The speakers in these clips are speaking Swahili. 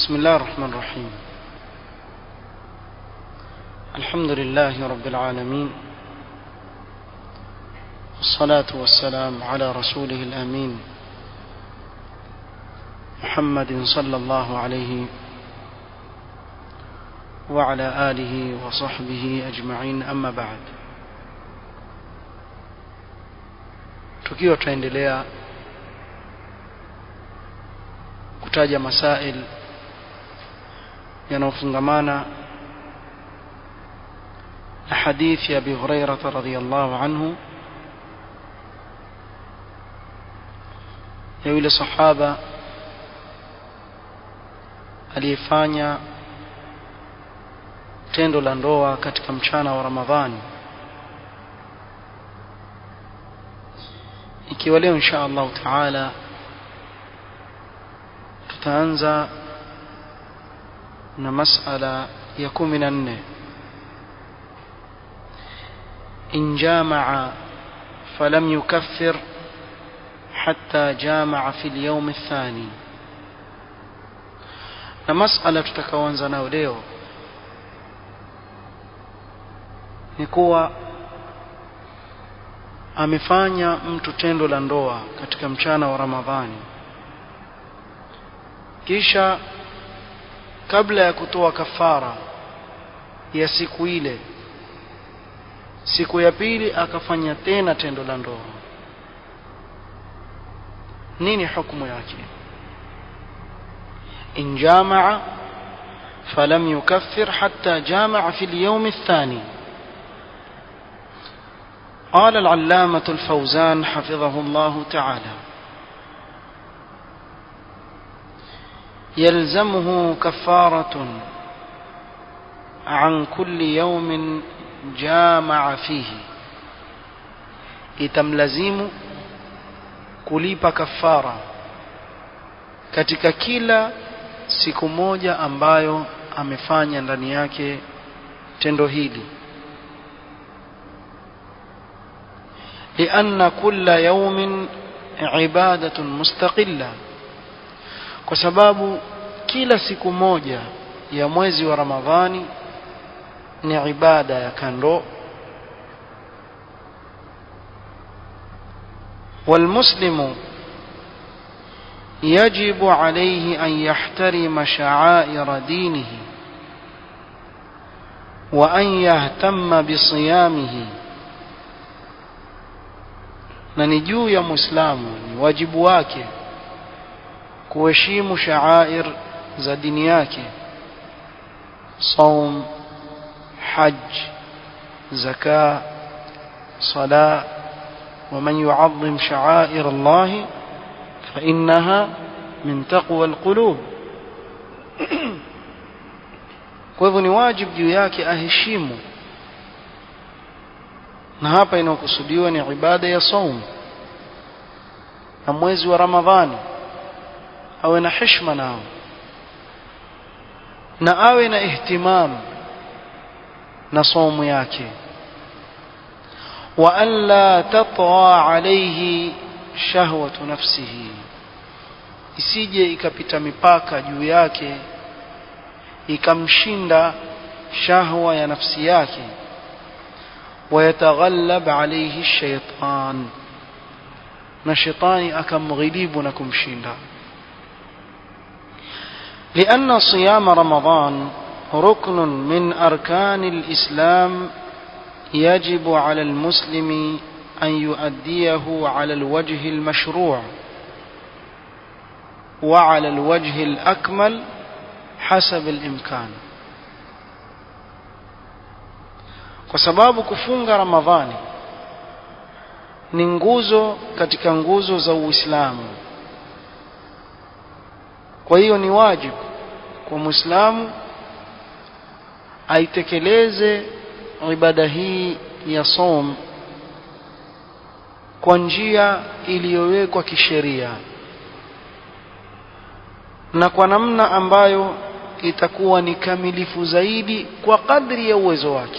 بسم الله الرحمن الرحيم الحمد لله رب العالمين والصلاة والسلام على رسوله الأمين محمد صلى الله عليه وعلى آله وصحبه أجمعين أما بعد tukiwa tutaendelea kutaja masail yanayofungamana na hadithi ya Abi Hurairah radhiyallahu anhu ya yule sahaba aliyefanya tendo la ndoa katika mchana wa Ramadhani ikiwa leo insha Allah taala tutaanza na masala ya kumi na nne in jamaa falam yukaffir حتى جامع في اليوم الثاني na masala tutakaoanza nayo leo ni kuwa amefanya mtu tendo la ndoa katika mchana wa Ramadhani kisha kabla ya kutoa kafara ya siku ile siku ya pili akafanya tena tendo la ndoa nini hukumu yake in jamaa falam yukaffir hatta jamaa fi al-yawm ath-thani قال العلامة الفوزان حفظه الله تعالى يلزمه كفارة عن كل يوم جامع فيه itamlazimu kulipa kafara katika kila siku moja ambayo amefanya ndani yake tendo hili لأن كل يوم عبادة مستقلة kwa sababu kila siku moja ya mwezi wa Ramadhani ni ibada ya kando والمسلم يجب عليه أن يحترم شعائر دينه وأن يهتم بصيامه na ni juu ya muislamu ni wajibu wake kuheshimu shaair za dini yake saum hajj zaka sala ومن يعظم شعائر الله فإنها من تقوى القلوب kwa hivyo ni wajibu juu yake aheshimu na hapa inakusudiwa ni ibada ya saum na mwezi wa ramadhani awe na heshima nao na awe na ihtimam na saumu yake wa an la tatwa alayhi shahwatu nafsihi isije ikapita mipaka juu yake ikamshinda shahwa ya nafsi yake ويتغلب عليه الشيطان na shetani akamghilibu na kumshinda لأن صيام رمضان ركن من أركان الإسلام يجب على المسلم أن يؤديه على الوجه المشروع وعلى الوجه الأكمل حسب الإمكان kwa sababu kufunga ramadhani ni nguzo katika nguzo za uislamu kwa hiyo ni wajibu kwa muislamu aitekeleze ibada hii ya som kwa njia iliyowekwa kisheria na kwa namna ambayo itakuwa ni kamilifu zaidi kwa kadri ya uwezo wake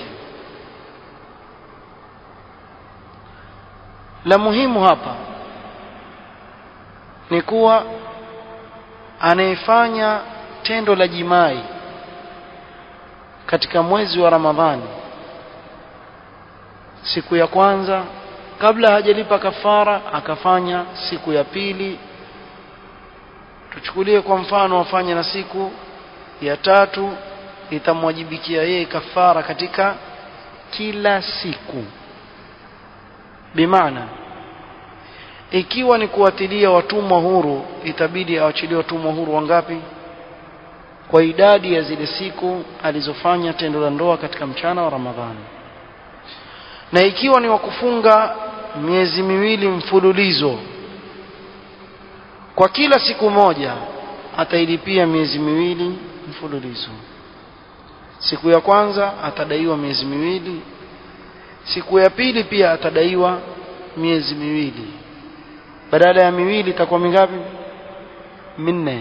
la muhimu hapa ni kuwa anayefanya tendo la jimai katika mwezi wa Ramadhani siku ya kwanza kabla hajalipa kafara akafanya siku ya pili tuchukulie kwa mfano afanye na siku ya tatu itamwajibikia yeye kafara katika kila siku bimaana ikiwa ni kuatilia watumwa huru itabidi awachilie watumwa huru wangapi kwa idadi ya zile siku alizofanya tendo la ndoa katika mchana wa Ramadhani na ikiwa ni wakufunga miezi miwili mfululizo kwa kila siku moja atailipia miezi miwili mfululizo siku ya kwanza atadaiwa miezi miwili siku ya pili pia atadaiwa miezi miwili badala ya miwili itakuwa mingapi minne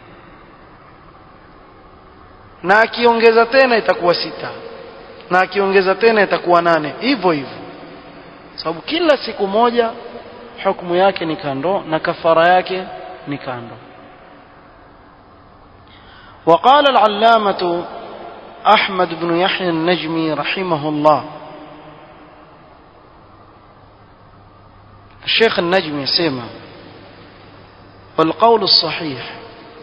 na akiongeza tena itakuwa sita na akiongeza tena itakuwa nane hivyo hivyo sababu kila siku moja hukumu yake ni kando na kafara yake ni kando وقال العلامة أحمد بن يحيى النجمي رحمه الله الشيخ النجمي سيما والقول الصحيح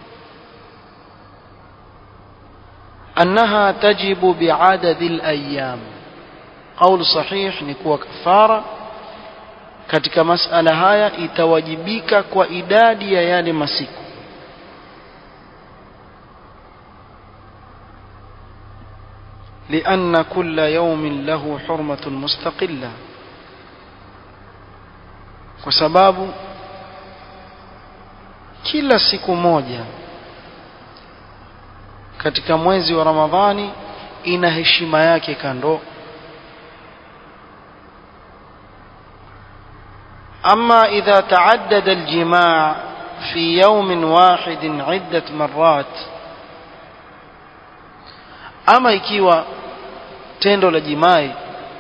أنها تجب بعدد الأيام قول صحيح نكوى كفارة katika masala haya itawajibika kwa idadi ya yale masiku لأن كل يوم له حرمة مستقلة kwa sababu kila siku moja katika mwezi wa Ramadhani ina heshima yake kando أما إذا تعدد الجماع في يوم واحد عدة مرات أما ikiwa tendo la jimai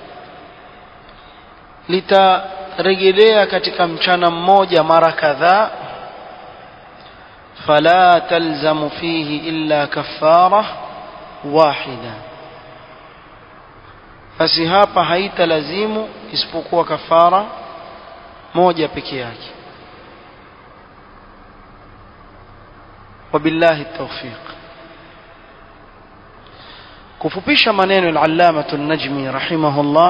litarejelea katika mchana mmoja mara kadhaa fala talzamu fihi illa kaffara wahida basi hapa haitalazimu isipokuwa kafara moja peke yake wabillahi tawfiq kufupisha maneno al-allama an-najmi rahimahullah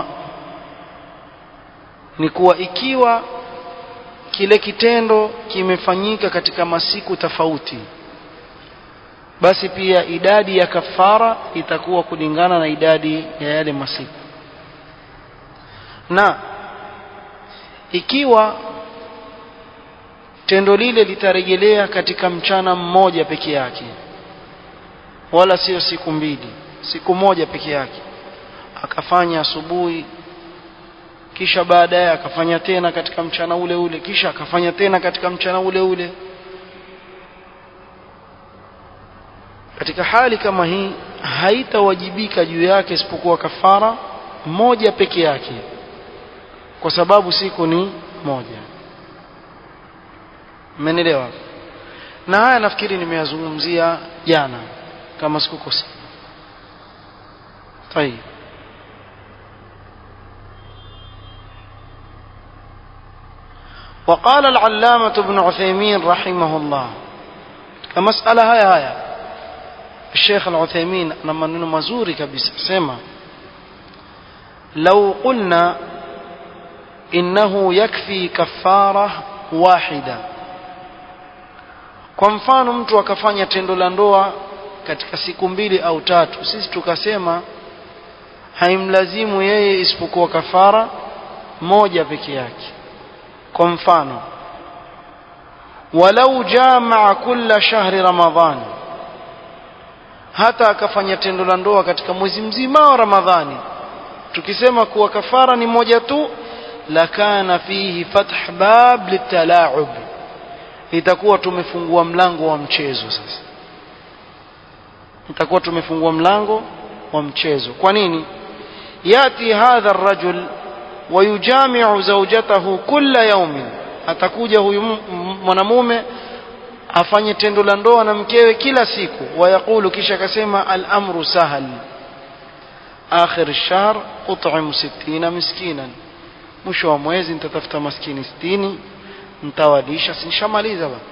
ni kuwa ikiwa kile kitendo kimefanyika katika masiku tofauti basi pia idadi ya kafara itakuwa kulingana na idadi ya yale masiku na ikiwa tendo lile litarejelea katika mchana mmoja peke yake wala sio siku mbili siku moja peke yake akafanya asubuhi kisha baadaye akafanya tena katika mchana ule ule kisha akafanya tena katika mchana ule ule katika hali kama hii haitawajibika juu yake isipokuwa kafara moja peke yake kwa sababu siku ni moja mmenielewa na haya nafikiri nimeyazungumzia jana kama sikukosea طيب وقال العلامة ابن عثيمين رحمه الله كمسألة هاي هاي الشيخ العثيمين لما ننو مزوري كبس سما لو قلنا إنه يكفي كفارة واحدة kwa mfano mtu akafanya tendo la ndoa katika siku mbili au tatu sisi tukasema haimlazimu yeye isipokuwa kafara moja peke yake kwa mfano walau jamaa kulla shahri ramadhani hata akafanya tendo la ndoa katika mwezi mzima wa ramadhani tukisema kuwa kafara ni moja tu lakana fihi fath bab litalaub itakuwa tumefungua mlango wa mchezo sasa itakuwa tumefungua mlango wa mchezo kwa nini yati hadha الرجل ويجامع زوجته كل يوم atakuja huyu mwanamume afanye tendo la ndoa na mkewe kila siku wayaqulu kisha akasema al-amru sahal akhir ash-shahr ut'im 60 miskinan mwisho wa mwezi nitatafuta maskini 60 nitawalisha sinshamaliza bwana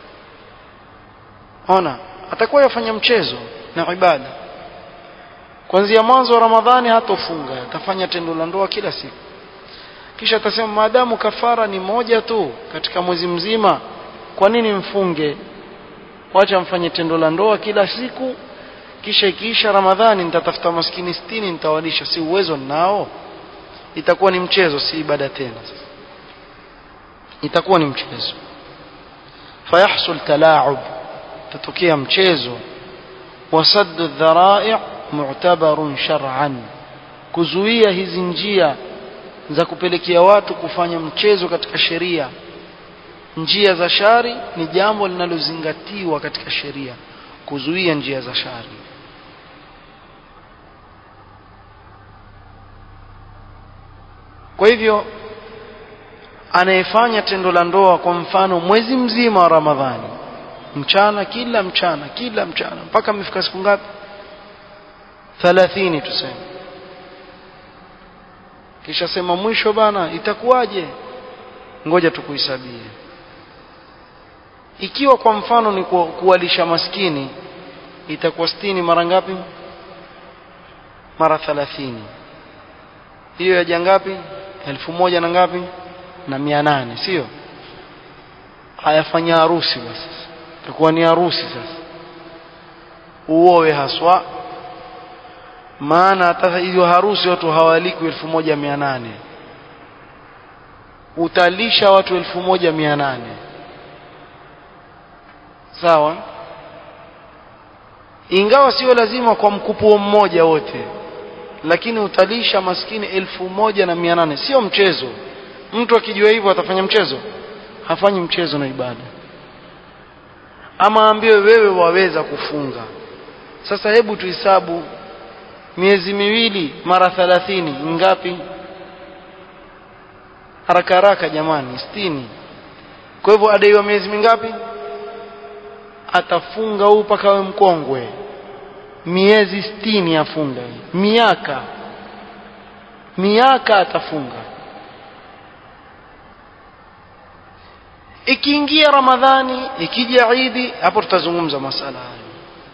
ona atakuwa yafanya mchezo na ibada kuanzia mwanzo wa ramadhani hatofunga atafanya tendo la ndoa kila siku kisha atasema maadamu kafara ni moja tu katika mwezi mzima kwa nini mfunge wacha mfanye tendo la ndoa kila siku kisha ikiisha ramadhani nitatafuta maskini sitini nitawalisha si uwezo nao itakuwa ni mchezo si ibada tena itakuwa ni mchezo fayahsul talaub tatokea mchezo wasaddu dharai' mu'tabarun shar'an kuzuia hizi njia za kupelekea watu kufanya mchezo katika sheria njia za shari ni jambo linalozingatiwa katika sheria kuzuia njia za shari kwa hivyo anayefanya tendo la ndoa kwa mfano mwezi mzima wa Ramadhani mchana kila mchana kila mchana mpaka amefika siku ngapi 30 tuseme kisha sema mwisho bana itakuwaje ngoja tukuhesabie ikiwa kwa mfano ni ku, kuwalisha maskini itakuwa 60 mara ngapi mara 30 hiyo yaja ngapi elfu moja na ngapi na mia nane sio hayafanya harusi basi itakuwa ni harusi sasa uowe haswa maana hata hiyo harusi watu hawaliki elfu moja mia nane utalisha watu elfu moja mia nane sawa ingawa sio lazima kwa mkupuo mmoja wote lakini utalisha maskini elfu moja na mia nane sio mchezo mtu akijua hivyo atafanya mchezo hafanyi mchezo na ibada ama ambiwe wewe waweza kufunga sasa hebu tuhesabu miezi miwili mara thalathini ngapi haraka haraka jamani sitini kwa hivyo adaiwa miezi mingapi atafunga huu mpaka awe mkongwe miezi sitini afunga miaka miaka atafunga ikiingia ramadhani ikija idi hapo tutazungumza masala hayo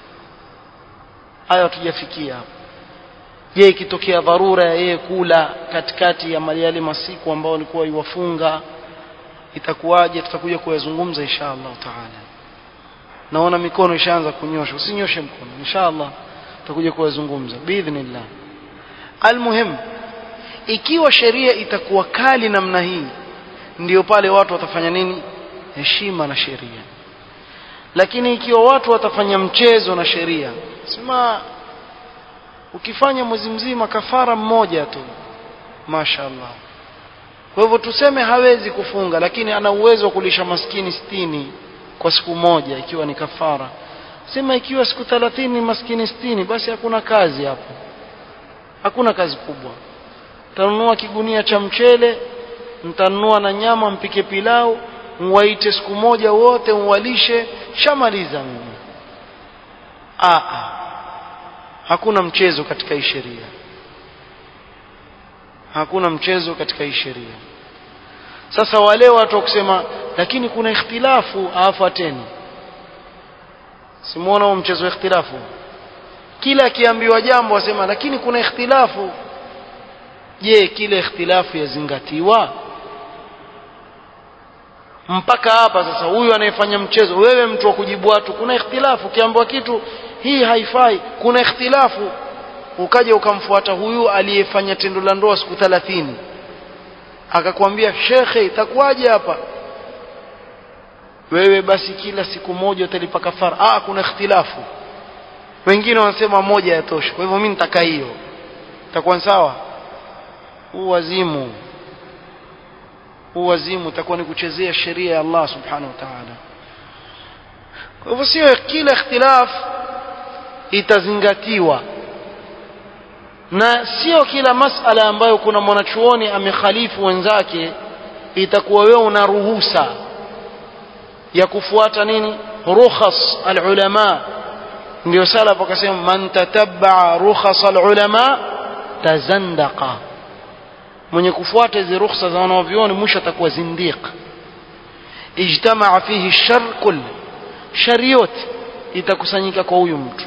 hayo hatujafikia hapo je ikitokea dharura ya yeye kula katikati ya yale masiku ambao alikuwa iwafunga itakuwaje tutakuja kuyazungumza insha Allah taala naona mikono ishaanza kunyosha usinyoshe mkono insha Allah tutakuja kuyazungumza biidhnillah almuhim ikiwa sheria itakuwa kali namna hii ndio pale watu watafanya nini heshima na sheria lakini ikiwa watu watafanya mchezo na sheria sema ukifanya mwezi mzima kafara mmoja tu mashaallah kwa hivyo tuseme hawezi kufunga lakini ana uwezo wa kulisha maskini sitini kwa siku moja ikiwa ni kafara sema ikiwa siku 30 ni maskini sitini basi hakuna kazi hapo hakuna kazi kubwa tanunua kigunia cha mchele mtanunua na nyama mpike pilau mwaite siku moja wote mwalishe shamaliza mimi a hakuna mchezo katika hii sheria hakuna mchezo katika hii sheria sasa wale watu wa kusema lakini kuna ikhtilafu afuateni simuona huo mchezo wa ikhtilafu kila akiambiwa jambo asema lakini kuna ikhtilafu je kile ikhtilafu yazingatiwa mpaka hapa sasa huyu anayefanya mchezo wewe mtu wa kujibu watu kuna ikhtilafu ukiambiwa kitu hii haifai kuna ikhtilafu ukaja ukamfuata huyu aliyefanya tendo la ndoa siku 30 akakwambia shekhe itakuwaje hapa wewe basi kila siku moja utalipa kafara ah kuna ikhtilafu wengine wanasema moja yatosha kwa hivyo mimi nitaka hiyo itakuwa sawa huu wazimu huu wazimu utakuwa ni kuchezea sheria ya Allah subhanahu wa ta'ala kwa hivyo sio kila ikhtilaf itazingatiwa na sio kila masala ambayo kuna mwanachuoni amekhalifu wenzake itakuwa wewe una ruhusa ya kufuata nini rukhas alulama ndio salaf wakasema man tatabaa rukhas alulama tazandaqa mwenye kufuata hizi rukhsa za wanavyuoni mwisho atakuwa zindiq ijtamaa fihi shar kull shari yote itakusanyika kwa huyu mtu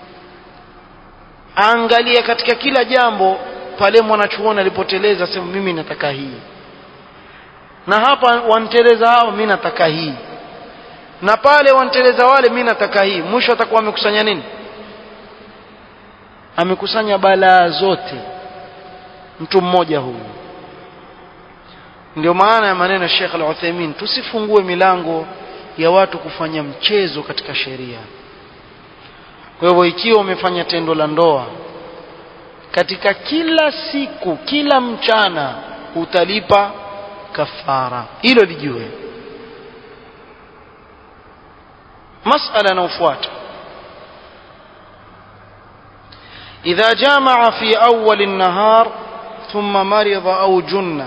angalia katika kila jambo pale mwanachuoni alipoteleza sema mimi nataka hii na hapa wanteleza hao mimi nataka hii na pale wanteleza wale mimi nataka hii mwisho atakuwa amekusanya nini amekusanya balaa zote mtu mmoja huyu ndio maana ya maneno ya Sheikh Al-Uthaymeen tusifungue milango ya watu kufanya mchezo katika sheria kwa hivyo ikiwa umefanya tendo la ndoa katika kila siku kila mchana utalipa kafara hilo lijue masala inayofuata إذا جامع في أول النهار ثم مرض أو جن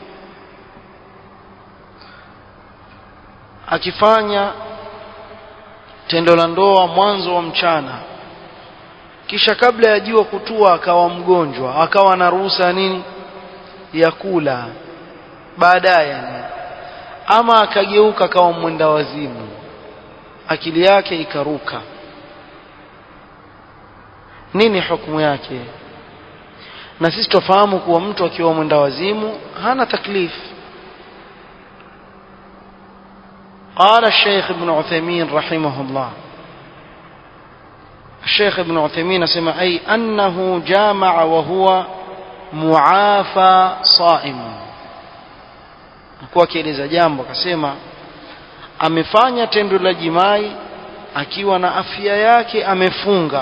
akifanya tendo la ndoa mwanzo wa mchana kisha kabla ya jua kutua akawa mgonjwa akawa na ruhusa nini ya kula baadaye yani ama akageuka akawa mwenda wazimu akili yake ikaruka nini hukumu yake na sisi tufahamu kuwa mtu akiwa mwenda wazimu hana taklif قال الشيخ ابن عثيمين رحمه الله الشيخ ابن عثيمين سمع أي أنه جامع وهو معافى صائم kwa kieleza jambo akasema amefanya tendo la jimai akiwa na afya yake amefunga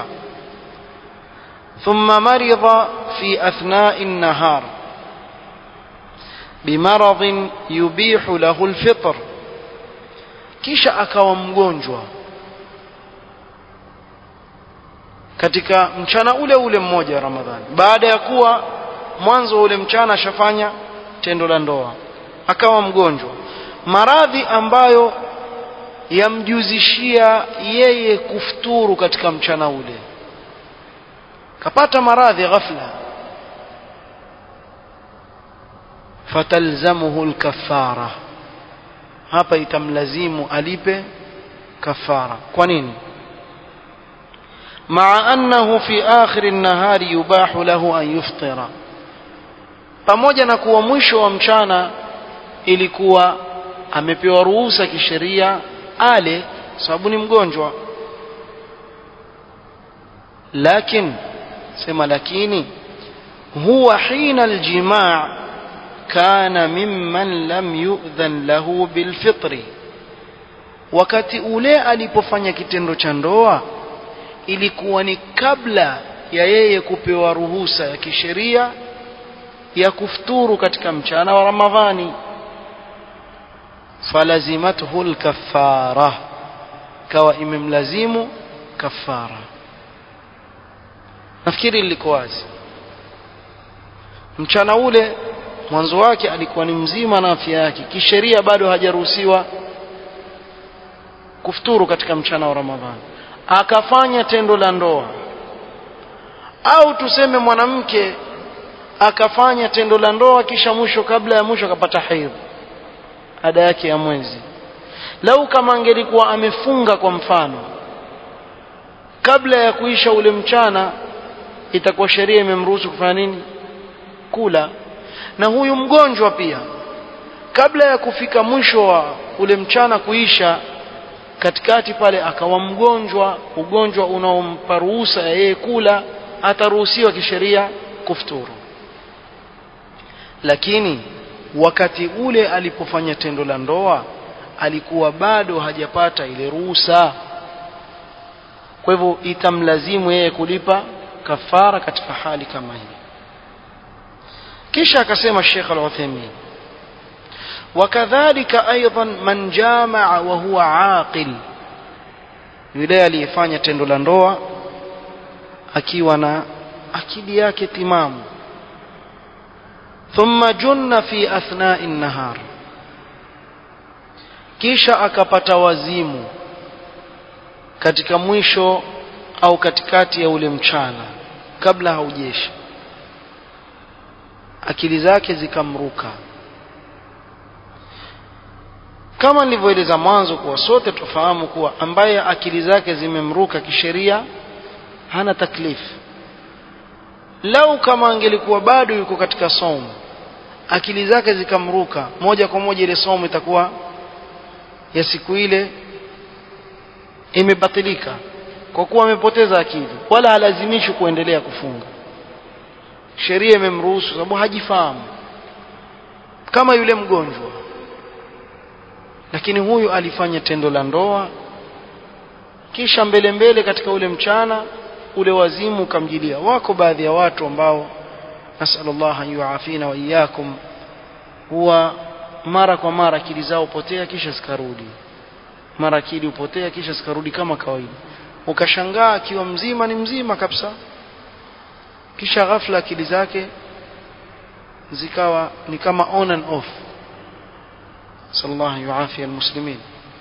ثم مرض في أثناء النهار بمرض يبيح له الفطر kisha akawa mgonjwa katika mchana ule ule mmoja wa Ramadhani baada ya kuwa mwanzo ule mchana ashafanya tendo la ndoa akawa mgonjwa maradhi ambayo yamjuzishia yeye kufuturu katika mchana ule kapata maradhi ghafla fatalzamuhu alkafara hapa itamlazimu alipe kafara kwa nini مع أنه في آخر النهار يباح له أن يفطر pamoja na kuwa mwisho wa mchana ilikuwa amepewa ruhusa kisheria ale sababu ni mgonjwa lakin sema lakini huwa hina aljimaa kana mimman lam yu'dhan lahu bilfitri wakati ule alipofanya kitendo cha ndoa ilikuwa ni kabla ya yeye kupewa ruhusa ya kisheria ya kufuturu katika mchana wa Ramadhani falazimathu alkaffara kawa imemlazimu kafara nafikiri liko wazi mchana ule mwanzo wake alikuwa ni mzima na afya yake kisheria bado hajaruhusiwa kufuturu katika mchana wa Ramadhani akafanya tendo la ndoa au tuseme mwanamke akafanya tendo la ndoa kisha mwisho kabla ya mwisho akapata haidh ada yake ya mwezi lau kama angelikuwa amefunga kwa mfano kabla ya kuisha ule mchana itakuwa sheria imemruhusu kufanya nini kula na huyu mgonjwa pia kabla ya kufika mwisho wa ule mchana kuisha katikati pale akawa mgonjwa ugonjwa unaompa ruhusa ya yeye kula ataruhusiwa kisheria kufuturu lakini wakati ule alipofanya tendo la ndoa alikuwa bado hajapata ile ruhusa kwa hivyo itamlazimu yeye kulipa kafara katika hali kama hii kisha akasema Sheikh Al-Uthaymeen وكذلك أيضا من جامع وهو عاقل yule aliyefanya tendo la ndoa akiwa na akili yake timamu thumma junna fi athna'i an-nahar kisha akapata wazimu katika mwisho au katikati ya ule mchana kabla haujesha akili zake zikamruka kama nilivyoeleza mwanzo kuwa sote tufahamu kuwa ambaye akili zake zimemruka kisheria hana taklifu lau kama angelikuwa bado yuko katika somo akili zake zikamruka moja kwa moja ile somo itakuwa ya siku ile imebatilika kwa kuwa amepoteza akili wala halazimishwi kuendelea kufunga sheria imemruhusu sababu hajifahamu kama yule mgonjwa lakini huyu alifanya tendo la ndoa kisha mbele mbele katika ule mchana ule wazimu ukamjilia wako baadhi ya watu ambao nasallallahu an yuafina wa iyyakum huwa mara kwa mara akili zao potea kisha zikarudi mara akili upotea kisha zikarudi kama kawaida ukashangaa akiwa mzima ni mzima kabisa kisha ghafla akili zake zikawa ni kama on and off sallallahu yuafi almuslimin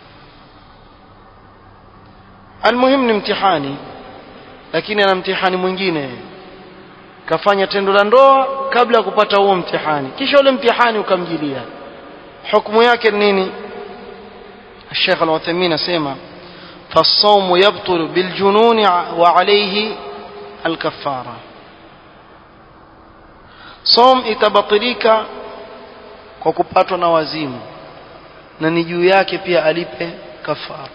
almuhim ni mtihani lakini ana mtihani mwingine kafanya tendo la ndoa kabla ya kupata huo mtihani kisha ule mtihani ukamjilia hukumu yake ni nini الشيخ العثيمين اسمع فالصوم يبطل بالجنون وعليه الكفاره صوم itabatilika kwa kupatwa na wazimu na ni juu yake pia alipe kafara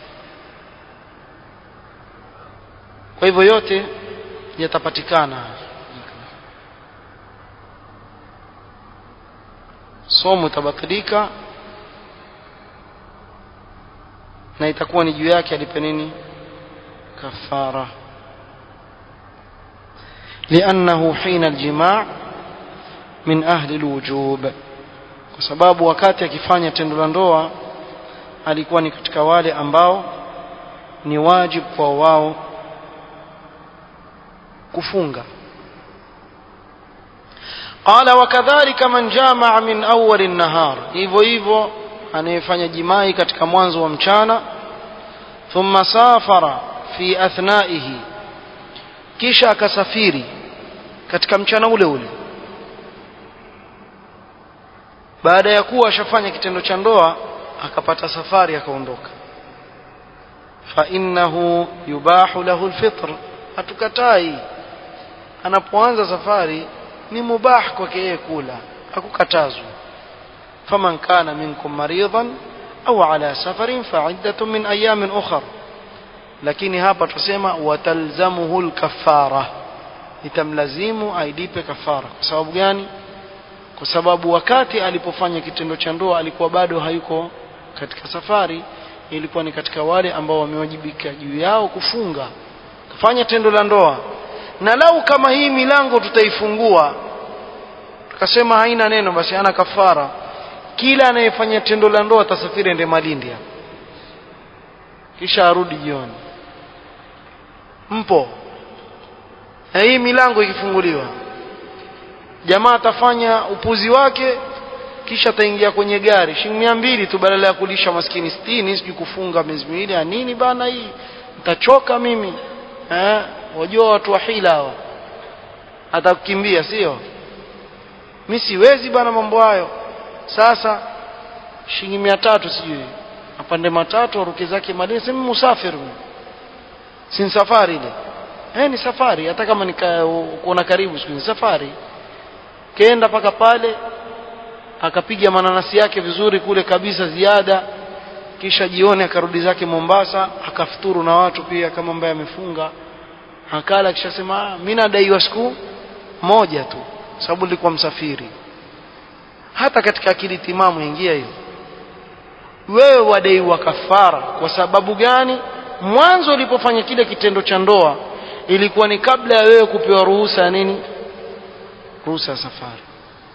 kwa hivyo yote yatapatikana somo itabatilika na itakuwa ni juu yake alipe nini kafara لأنه حين الجماع من أهل الوجوب kwa sababu wakati akifanya tendo la ndoa alikuwa ni katika wale ambao ni wajibu kwa wao kufunga qala wakadhalika man jamaa min awwal an-nahar hivyo hivyo anayefanya jimai katika mwanzo wa mchana thumma safara fi athnaihi kisha akasafiri katika mchana ule ule baada ya kuwa ashafanya kitendo cha ndoa akapata safari akaondoka fa innahu yubahu lahu alfitr hatukatai anapoanza safari ni mubah kwake yeye kula hakukatazwa faman kana minkum maridan au ala safarin fa'iddatun min ayamin ukhra lakini hapa tusema watalzamuhu alkaffara itamlazimu aidipe kafara kwa sababu gani kwa sababu wakati alipofanya kitendo cha ndoa alikuwa bado hayuko katika safari ilikuwa ni katika wale ambao wamewajibika juu yao kufunga kufanya tendo la ndoa na lau kama hii milango tutaifungua tukasema haina neno basi ana kafara kila anayefanya tendo la ndoa atasafiri ende Malindi hapo kisha arudi jioni mpo na hii milango ikifunguliwa jamaa atafanya upuzi wake kisha ataingia kwenye gari shilingi mia mbili tu badala ya kulisha maskini sitini sijui kufunga miezi miwili ya nini bana hii nitachoka mimi eh wajua watu wa hila hawa atakukimbia sio mi siwezi bana mambo hayo sasa shilingi mia tatu sijui apande matatu aruke zake madini sema musafiri si safari ile eh ni safari hata kama ni kuona karibu siku ni safari kenda paka pale akapiga mananasi yake vizuri kule kabisa ziada kisha jioni akarudi zake Mombasa akafuturu na watu pia kama ambaye amefunga akala kisha sema mimi nadaiwa siku moja tu sababu nilikuwa msafiri hata katika akili timamu ingia hiyo wewe wadaiwa kafara kwa sababu gani mwanzo ulipofanya kile kitendo cha ndoa ilikuwa ni kabla ya wewe kupewa ruhusa ya nini ruhusa ya safari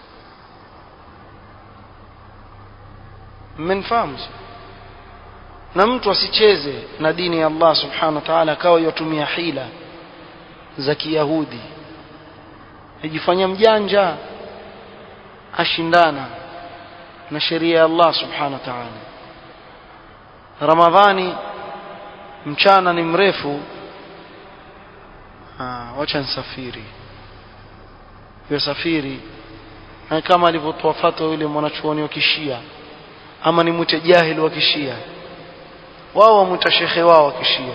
mmenifahamu na mtu asicheze na dini ya Allah subhanahu wa ta'ala akawa yatumia hila za kiyahudi ajifanya mjanja ashindana na sheria ya Allah subhanahu wa ta'ala ramadhani mchana ni mrefu ah wacha nisafiri yosafiri kama alivyotoa fatwa yule mwanachuoni wa kishia ama ni mwite jahili wa kishia wao wamwita shekhe wao wa kishia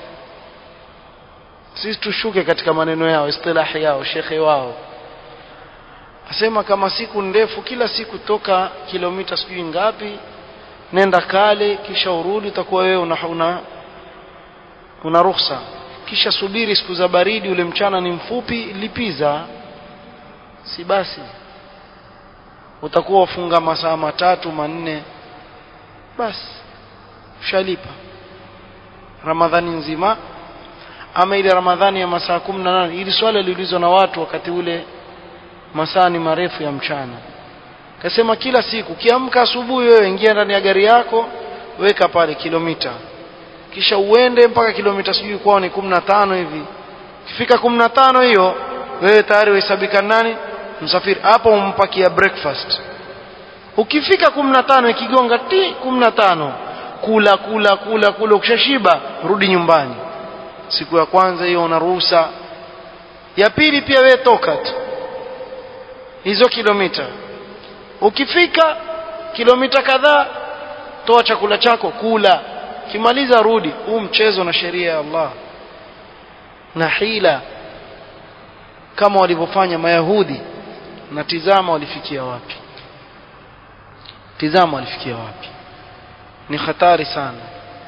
sisi tushuke katika maneno yao istilahi yao shekhe wao asema kama siku ndefu kila siku toka kilomita sijui ngapi nenda kale kisha urudi utakuwa wewe una, una, una ruhusa kisha subiri siku za baridi ule mchana ni mfupi lipiza si basi utakuwa ufunga masaa matatu manne basi ushalipa ramadhani nzima ama ile ramadhani ya masaa kumi na nane ili swala liliulizwa na watu wakati ule masaa ni marefu ya mchana kasema kila siku kiamka asubuhi wewe ingia ndani ya gari yako weka pale kilomita kisha uende mpaka kilomita sijui kwao ni kumi na tano hivi ukifika kumi na tano hiyo wewe tayari wahesabika nani msafiri hapo umpakia breakfast ukifika kumi na tano ikigonga ti kumi na tano kula kula kula kula ukishashiba rudi nyumbani siku ya kwanza hiyo una ruhusa ya pili pia wewe toka tu hizo kilomita ukifika kilomita kadhaa toa chakula chako kula kimaliza rudi huu mchezo na sheria ya Allah na hila kama walivyofanya mayahudi na tizama walifikia wapi tizama walifikia wapi ni hatari sana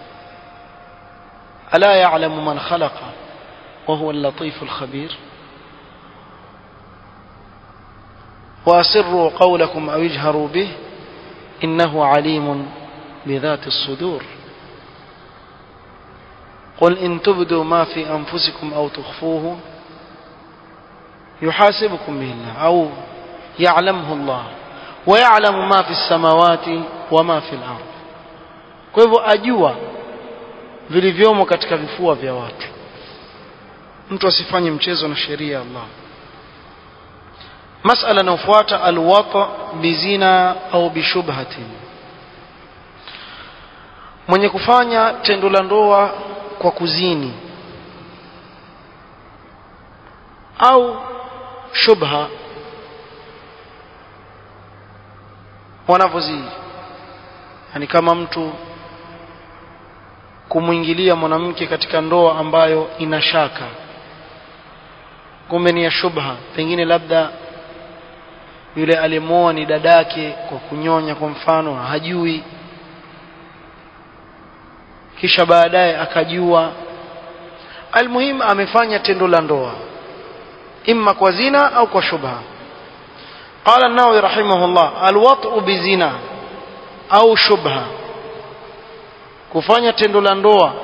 ala ya'lamu man khalaqa wa huwa al-latif al-khabir وأسروا قولكم أو اجهروا به إنه عليم بذات الصدور قل إن تبدوا ما في أنفسكم أو تخفوه يحاسبكم به الله أو يعلمه الله ويعلم ما في السماوات وما في الأرض kwa hivyo ajua vilivyomo katika vifua vya watu mtu asifanye mchezo na sheria ya Allah masala inayofuata alwata bizina au bishubhatin mwenye kufanya tendo la ndoa kwa kuzini au shubha wanavyozi yani kama mtu kumwingilia mwanamke katika ndoa ambayo ina shaka kumbe ni ya shubha pengine labda yule aliyemoa ni dadake kwa kunyonya kwa mfano hajui kisha baadaye akajua almuhim amefanya tendo la ndoa imma kwa zina au kwa shubha قال النووي رحمه الله الوطء بزنا au shubha kufanya tendo la ndoa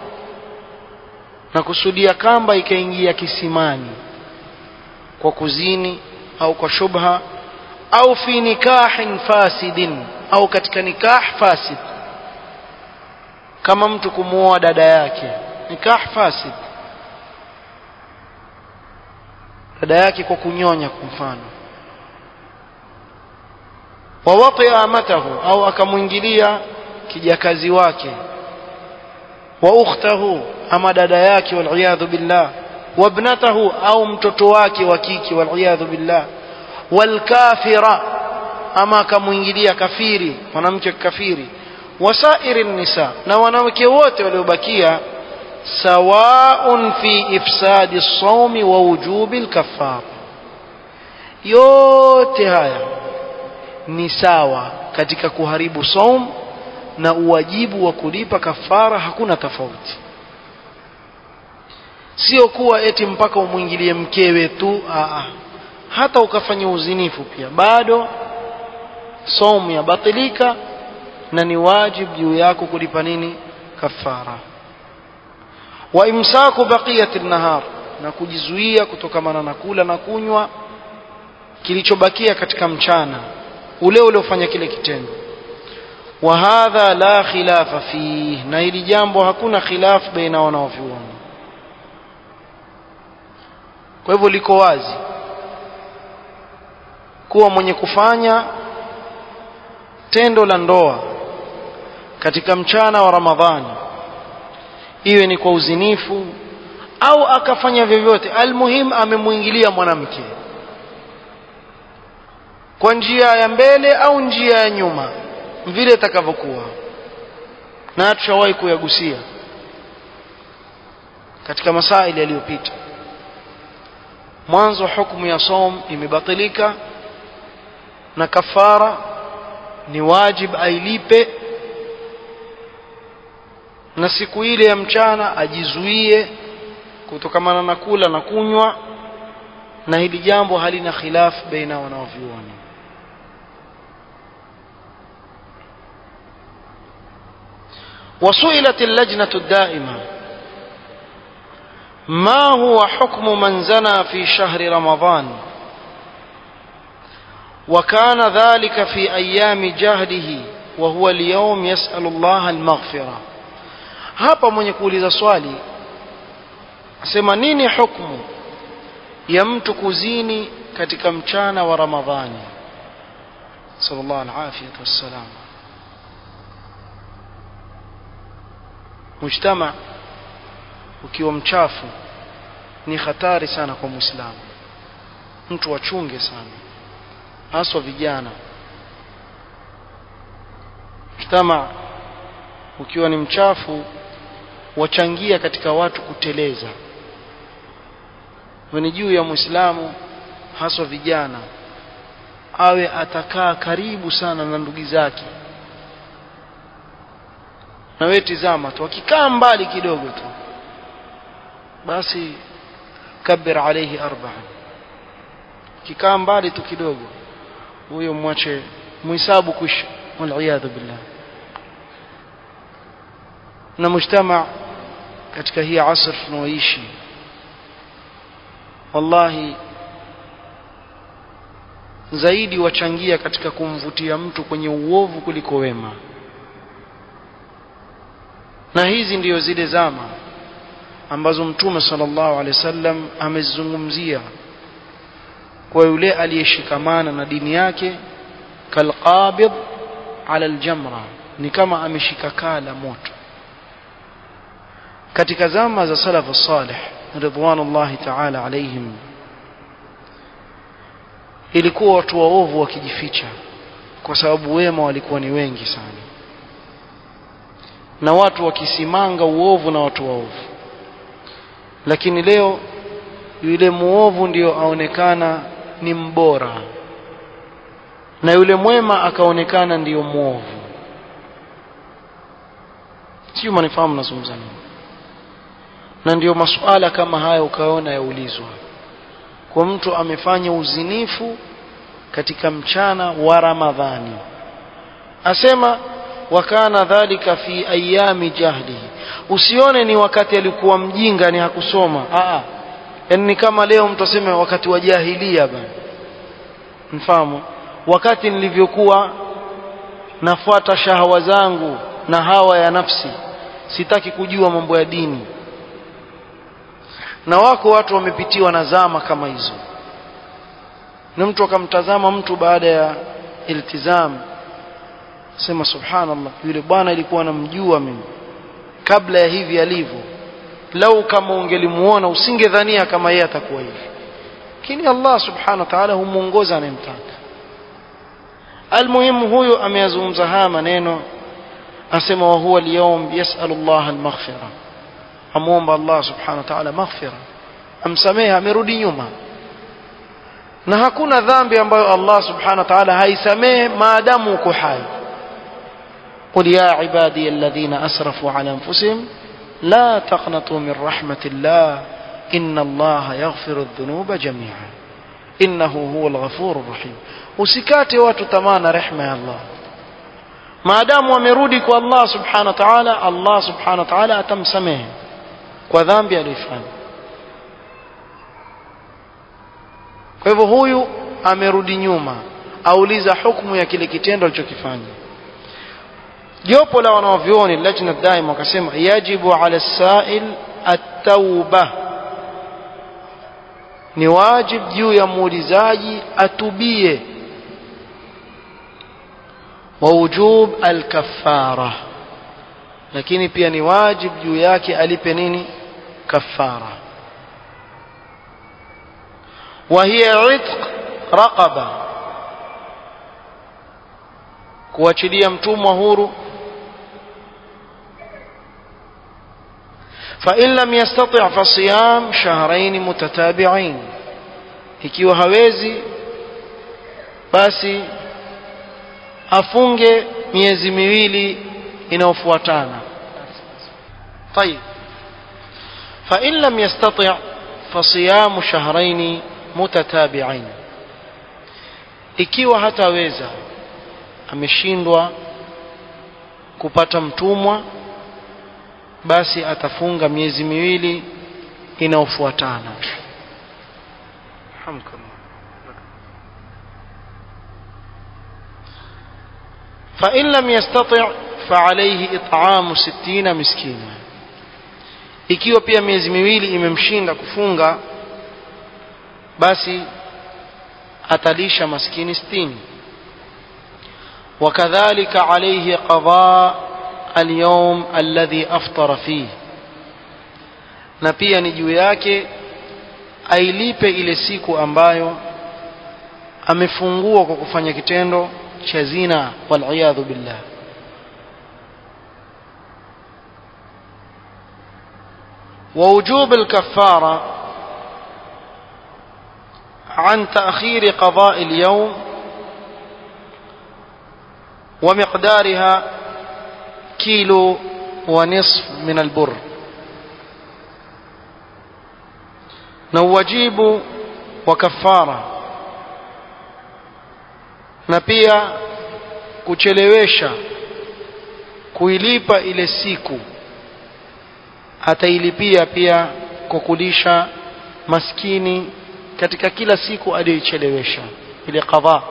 na kusudia kamba ikaingia kisimani kwa kuzini au kwa shubha au fi nikahin fasidin au katika nikah fasid kama mtu kumuoa dada yake nikah fasid dada yake kwa kunyonya kwa mfano wawati amatahu au akamwingilia kijakazi wake wa ukhtahu ama dada yake waliyadhu billah wabnatahu au mtoto wake wa kike waliyadhu billah walkafira ama akamwingilia kafiri mwanamke kafiri wasairi nisa na wanawake wote waliobakia sawaun fi ifsadi as-sawmi wa wujubi al-kaffara yote haya ni sawa katika kuharibu saum na uwajibu wa kulipa kafara hakuna tofauti sio kuwa eti mpaka umwingilie mkewe tu aa hata ukafanya uzinifu pia bado saumu yabatilika na ni wajibu juu yako kulipa nini kafara wa imsaku baqiyati nahar na kujizuia kutokamana na kula na kunywa kilichobakia katika mchana ule uliofanya kile kitendo wa hadha la khilafa fihi na hili jambo hakuna khilaf baina wanaovyuoni kwa hivyo liko wazi kuwa mwenye kufanya tendo la ndoa katika mchana wa ramadhani iwe ni kwa uzinifu au akafanya vyovyote almuhim amemwingilia mwanamke kwa njia ya mbele au njia ya nyuma vile itakavyokuwa na tushawahi kuyagusia katika masaili yaliyopita mwanzo hukumu ya som imebatilika na kafara ni wajib ailipe na siku ile ya mchana ajizuie kutokamana na kula na kunywa na hili jambo halina khilaf baina wanaovyuoni وسئلت اللجنة الدائمة ما هو حكم من زنى في شهر رمضان وكان ذلك في أيام جهله وهو اليوم يسأل الله المغفرة hapa mwenye kuuliza swali asema nini hukmu ya mtu kuzini katika mchana wa ramadhani sallallahu alaihi wasallam mujtama ukiwa mchafu ni hatari sana kwa muislamu mtu wachunge sana haswa vijana mujtama ukiwa ni mchafu wachangia katika watu kuteleza ni juu ya muislamu haswa vijana awe atakaa karibu sana na ndugu zake na wewe tizama tu akikaa mbali kidogo tu basi kabir alayhi arba'a kikaa mbali tu kidogo huyo mwache muhisabu kwisha waliyadhu billah na mujtama katika hii asr tunaoishi wallahi zaidi wachangia katika kumvutia mtu kwenye uovu kuliko wema na hizi ndiyo zile zama ambazo mtume sallallahu alaihi wasallam amezungumzia kwa yule aliyeshikamana na dini yake kalqabid ala aljamra ni kama ameshika kaa la moto katika zama za salafu salih ridwanullahi ta'ala alaihim ilikuwa watu waovu wakijificha kwa sababu wema walikuwa ni wengi sana na watu wakisimanga uovu na watu waovu lakini leo yule muovu ndiyo aonekana ni mbora na yule mwema akaonekana ndiyo muovu sio manifahamu nazungumza nini na ndiyo masuala kama haya ukaona yaulizwa kwa mtu amefanya uzinifu katika mchana wa Ramadhani asema wakana dhalika fi ayami jahlihi usione ni wakati alikuwa mjinga ni hakusoma a yani ni kama leo mtu aseme wakati wa jahilia bana mfahamu wakati nilivyokuwa nafuata shahawa zangu na hawa ya nafsi sitaki kujua mambo ya dini na wako watu wamepitiwa na zama kama hizo na mtu akamtazama mtu baada ya iltizam sema subhanallah yule bwana ilikuwa namjua mimi kabla ya hivi alivyo lau kama ungelimuona usingedhania kama yeye atakuwa hivi lakini Allah subhanahu wa ta'ala humuongoza anayemtaka almuhimu huyo ameyazungumza haya maneno asema wa huwa al-yawm yas'alu Allah al-maghfira amuomba Allah subhanahu wa ta'ala maghfira amsamehe amerudi nyuma na hakuna dhambi ambayo Allah subhanahu wa ta'ala haisamehe maadamu uko hai قل يا عبادي الذين أسرفوا على أنفسهم لا تقنطوا من رحمة الله إن الله يغفر الذنوب جميعا إنه هو الغفور الرحيم usikate watu tamana rehma ya Allah maadamu wamerudi kwa Allah subhanahu wa ta'ala Allah subhanahu wa ta'ala atamsamehe kwa dhambi aliyofanya kwa hivyo huyu amerudi nyuma auliza hukumu ya kile kitendo alichokifanya jopo la wanavyuoni lajna daima wakasema yajibu ala sail at-tauba ni wajib juu ya muulizaji atubie wa wujub al-kaffara lakini pia ni wajib juu yake alipe nini kafara وهي عتق رقبة kuachilia mtumwa huru فإن لم يستطع فصيام شهرين متتابعين ikiwa hawezi basi afunge miezi miwili inayofuatana طيب فإن لم يستطع فصيام شهرين متتابعين ikiwa hataweza ameshindwa kupata mtumwa basi atafunga miezi miwili inayofuatana فإن لم يستطع فعليه إطعام ستين مسكينا ikiwa pia miezi miwili imemshinda kufunga basi atalisha maskini sitini وكذلك عليه قضاء اليوم الذي أفطر فيه na pia ni juu yake ailipe ile siku ambayo amefungua kwa kufanya kitendo cha zina waliyadhu billah ووجوب الكفارة عن تأخير قضاء اليوم ومقدارها كيلو ونصف من البر نوجيب وكفارة na pia kuchelewesha kuilipa ile siku atailipia pia kwa kulisha maskini katika kila siku aliyoichelewesha ile qadha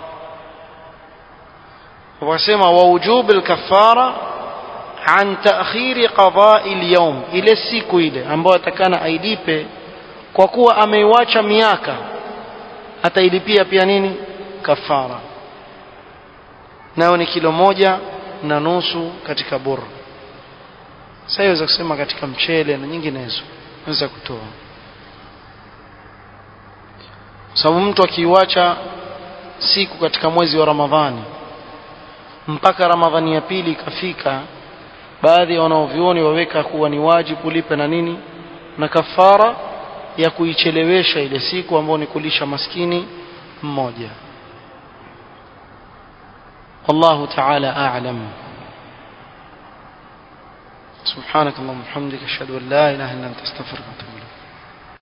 wasema wa wujub al-kaffara an ta'khir qada'i al-yawm ile siku ile ambayo atakana ailipe kwa kuwa ameiwacha miaka atailipia pia nini kafara nayo ni kilo moja na nusu katika buru sasa iweza kusema katika mchele na nyinginezo naweza kutoa sababu mtu akiiwacha siku katika mwezi wa Ramadhani mpaka Ramadhani ya pili ikafika baadhi ya wanaovioni waweka kuwa ni wajibu kulipa na nini na kafara ya kuichelewesha ile siku ambayo ni kulisha maskini mmoja والله تعالى أعلم سبحانك اللهم وبحمدك أشهد أن لا إله إلا أنت أستغفرك وأتوب